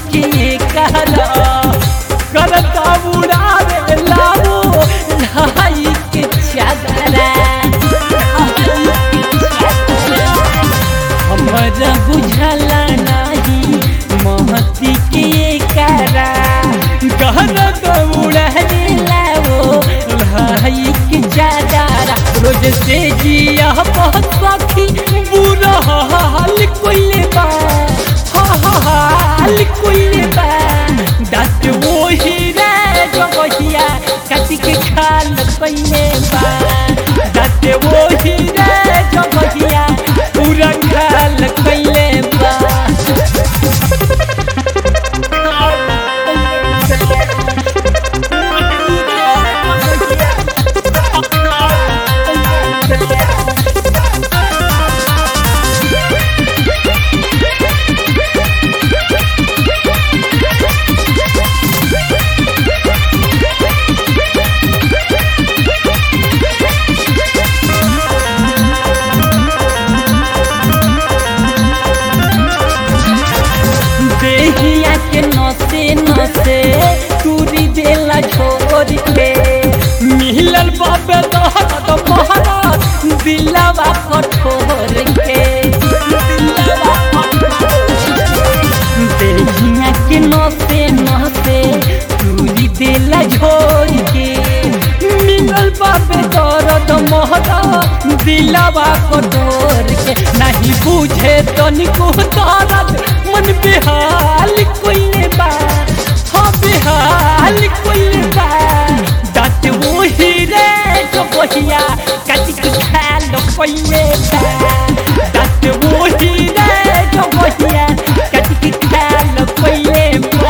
के करा करता उड़ावे लाओ ढाई के चादरा हमरा बुझला नहीं महती के करा गहना दौड़े लाओ भाई के चादरा रोज से जिया बहुत सखी बुरा हाल कोइले बा हा हा हाल कोइले बा दांत वही रे जगहिया काटी के खाल कोइले बा दांत वही रे जगहिया पूरा खाल कोइले बा देहिया के नसे नसे टूरी देला छोड़ के मिलल बाबे दहत महाराज दिलवा कठोर के देहिया के नसे नसे टूरी देला छोड़ के मिलल बाबे दर्द महाराज दिलवा कठोर के नहीं बुझे तनिको दर्द मन बेहाल कोइले बा हाँ बेहाल कोइले बा दांत वही रे जो बहिया काटी के खाल कोइले बा दांत वही रे जो बहिया काटी के खाल कोइले बा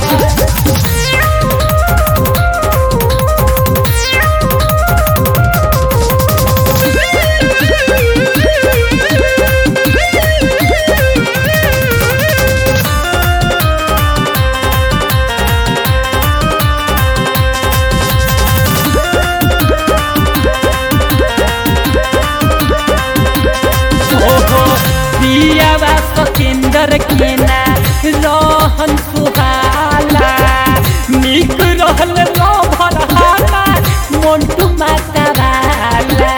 ओहो पियावा सतेंदर केना रहन सुहाला निक रहल लभर हाला मोन्टू माता वाला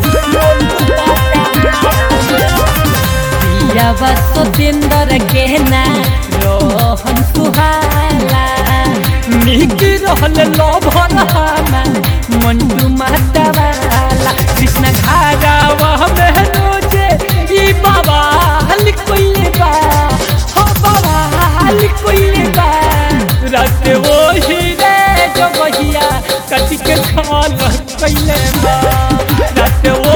पियावा सतेंदर केना रहन सुहाला निक रहल लभर हाला मोन्टू माता वाला कृष्ण घारावा में रोजे ई बाबा हल कोइले बा हो बाबा हल कोइले बा रात वो ही रे जो बहिया कट के खाल कोइले बा रात वो